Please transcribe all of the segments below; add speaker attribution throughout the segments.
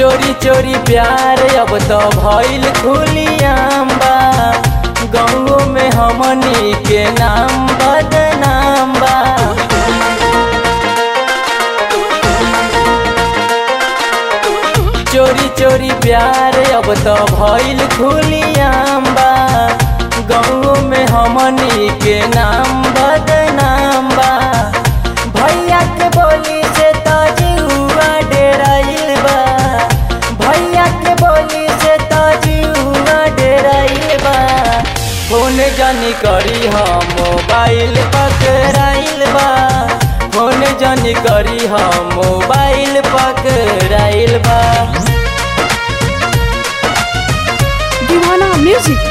Speaker 1: चोरी चोरी प्यार अब तो भइल खुलियाम बा गाँव में हमनी के नाम बदनाम बा चोरी चोरी प्यार अब तो भइल खुलियाम बा गाँव में हमनी के नाम बदनाम बा भैया के बोली से तो जीवा डेराइल बा भैया के बोली से तो जीवा डेराइल बा फोन जानी करी हम मोबाइल पकड़ाइल बा फोन जानी करी हम मोबाइल पकड़ाइल बा
Speaker 2: दीवाना म्यूजिक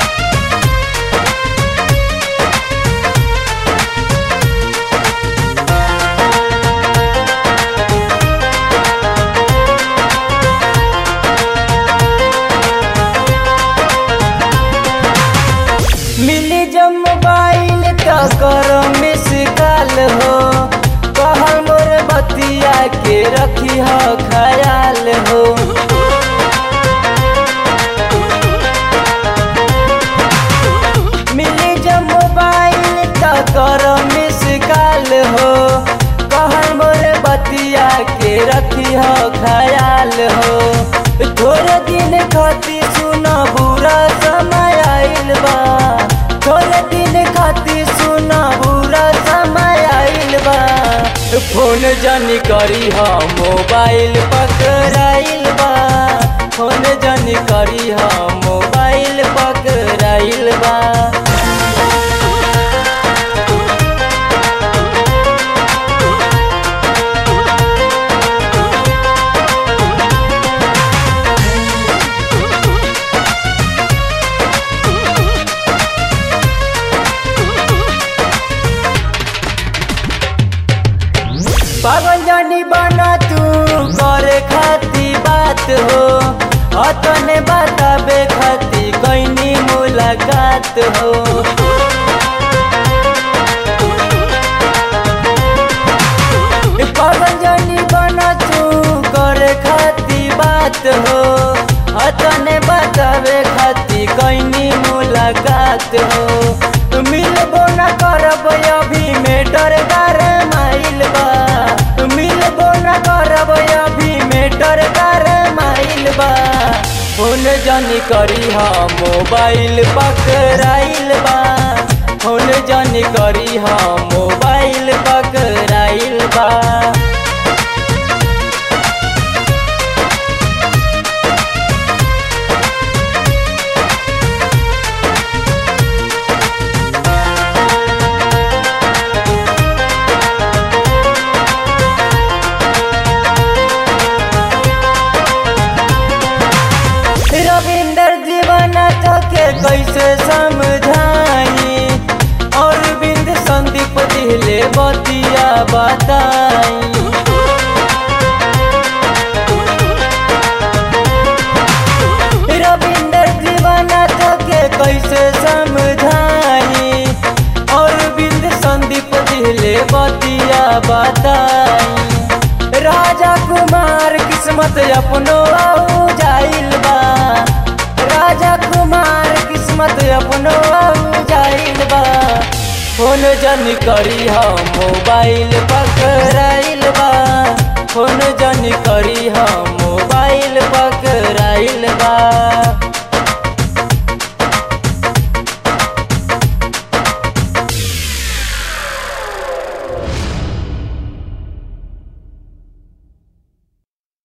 Speaker 1: मिली जब मोबाइल तो करो मिस कॉल हो कहल मोर बतिया के रखी हो ख्याल हो मिली जब मोबाइल तो करो मिस कॉल हो कहल मोर बतिया के रखी हो ख्याल हो थोड़े दिन खाती सुना बुरा समय आइल बा थोड़े दिन खाती सुना बुरा समय आइल बा फोन जानी करी हा मोबाइल पकड़ाइल बा फोन जानी करी हा मोबाइल पकड़ाइल बा पागल जानी बना तू करे खाती बात हो अतने बताबे खाती कैनी मुलाकात हो पागल जानी बना तू करे खाती बात हो अतने बताबे खाती कैनी मुलाकात हो मिलबो न करब अभी मेटर गार माइल बा मिलबो न करब अभी मेटर गार माइल बा फोन जानी करी हा मोबाइल पकड़ाइल बा फोन जानी करी हा मोबाइल पकड़ाइल बा रविंदर दीवाना तो के कैसे समझाई और बिंद संदीप दिले बतिया बताई रविंदर दीवाना तो के कैसे समझाई और बिंद संदीप दिले बतिया बताई राजा कुमार किस्मत अपनो आऊ जाइल बा राजा कुमार किस्मत अपनो आऊ जाइल बा फोन जन करी हम मोबाइल पकड़ाइल बा फोन जन करी हम मोबाइल पकड़ाइल बा